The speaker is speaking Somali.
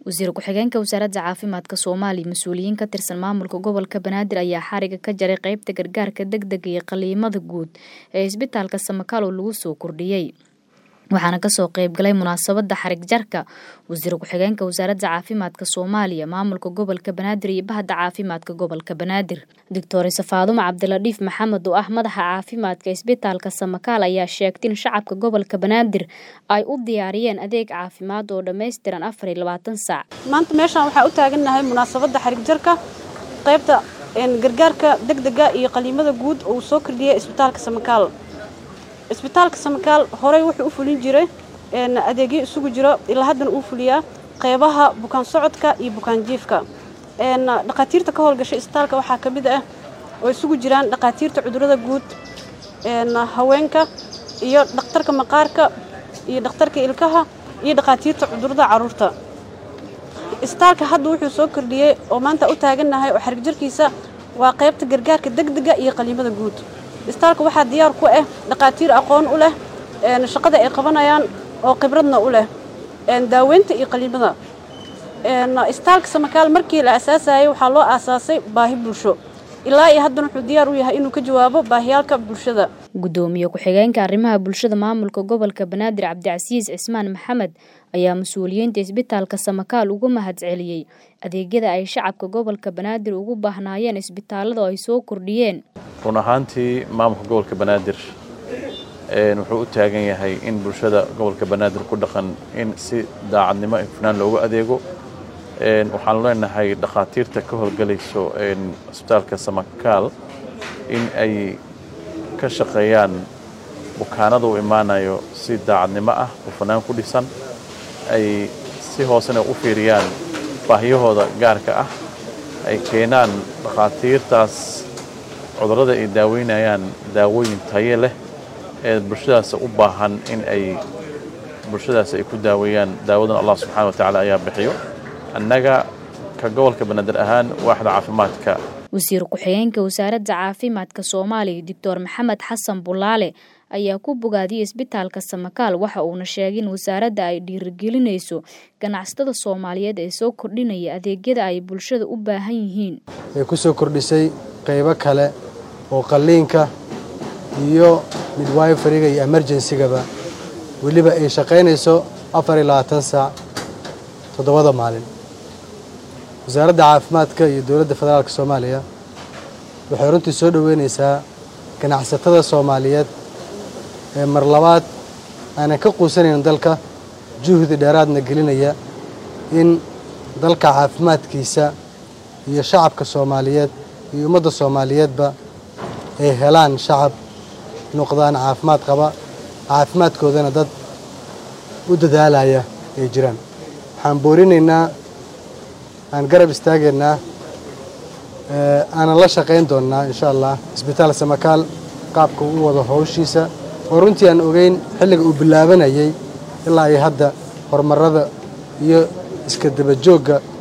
wasiir ku-xigeenka wasaaradda caafimaadka soomaaliya mas-uuliyiin ka tirsan maamulka gobolka banaadir ayaa xariga ka jaray qeybta gargaarka degdega iyo qaliimada guud ee isbitaalka samakaalo lagu soo kordhiyey waxaana kasoo qeybgalay munaasabada xarig jarka wasiir ku-xigeenka wasaaradda caafimaadka soomaaliya maamulka gobolka banaadir iyo bahda caafimaadka gobolka banaadir doctor safaadumo cabdiladhiif maxamed oo ah madaxa caafimaadka isbitaalka samakaal ayaa sheegtay in shacabka gobolka banaadir ay u diyaariyeen adeeg caafimaad oo dhammaystiran afar iyo labaatan saac maanta meeshaan waxaa u taagannahay munaasabadda xarig jarka qaybta gargaarka degdega iyo qaliimada guud oo uu soo kordhiyay isbitaalka samakaal isbitaalka samakaal horey wuxuu u fulin jiray adeegyo isugu jiro ilaa haddana uu fuliyaa qeybaha bukaan socodka iyo bukaan jiifka dhakhaatiirta ka howlgashay isbitaalka waxaa ka mid ah oo isugu jiraan dhakhaatiirta cudurada guud haweenka iyo dhakhtarka maqaarka iyo dhakhtarka ilkaha iyo dhakhaatiirta cudurada caruurta isbitaalka hadda wuxuu soo kordhiyey oo maanta u taagannahay oo xarigjarkiisa waa qaybta gargaarka degdega iyo qaliimada guud isbitaalka waxaa diyaar ku ah dhakhaatiir aqoon u leh shaqada ay qabanayaan oo khibradna u leh daaweynta iyo qaliimada isbitaalka samakaal markii la aasaasayay waxaa loo aasaasay baahi bulsho ilaa iyo haddana wuxuu diyaar u yahay inuu ka jawaabo baahiyaalka bulshada gudoomiye ku-xigeenka arrimaha bulshada maamulka gobolka banaadir cabdicasiis cismaan maxamed ayaa mas-uuliyiinta isbitaalka samakaal ugu mahad celiyey adeegyada ay shacabka gobolka banaadir ugu baahnaayeen isbitaalada oo ay soo kordhiyeen run ahaantii maamulka gobolka banaadir wuxuu u taagan yahay in bulshada gobolka banaadir ku dhaqan in si daacadnimo ifnaan loogu adeego waxaanu leenahay dhakhaatiirta ka howlgelayso isbitaalka samakaal in ay ka shaqeeyaan bukaanada u imaanayo si daacadnimo ah ufanaan ku dhisan ay si hoosena u fiiriyaan baahiyahooda gaarka ah ay keenaan dhakhaatiirtaas cudurrada ay daaweynayaan daawooyin taye leh ee bulshadaas u baahan in ay bulshadaas ay ku daaweeyaan daawadan allah subxana wa tacaala ayaa bixiyo annaga ka gobolka banaadir ahaan waaxda caafimaadka wasiir ku-xigeenka wasaaradda caafimaadka soomaaliya doctor maxamed xasan bulaale ayaa ku bogaadiyey isbitaalka samakaal waxa uuna sheegay in wasaaradda ay dhiirigelinayso ganacsatada soomaaliyeed ee soo kordhinaya adeegyada ay bulshada u baahan yihiin ay ku soo kordhisay qaybo kale oo qalliinka iyo midwiferiga iyo emerjensigaba weliba ay shaqaynayso afar iyo labaatan saac toddobada maalin wasaaradda caafimaadka iyo dowladda federaalka soomaaliya waxay runtii soo dhoweynaysaa ganacsatada soomaaliyeed ee mar labaad aanan ka quusanayn dalka juhdi dheeraadna gelinaya in dalka caafimaadkiisa iyo shacabka soomaaliyeed iyo ummadda soomaaliyeedba ay helaan shacab noqdaan caafimaad qaba caafimaadkoodana dad u dadaalaya ay jiraan waxaan boorinaynaa aan garab istaagaynaa aanan la shaqayn doonnaa insha allah isbitaal samakaal qaabka u wado howshiisa oo runtii aan ogeyn xilliga uu bilaabanayay ilaa iyo hadda horumarada iyo iska dabajoogga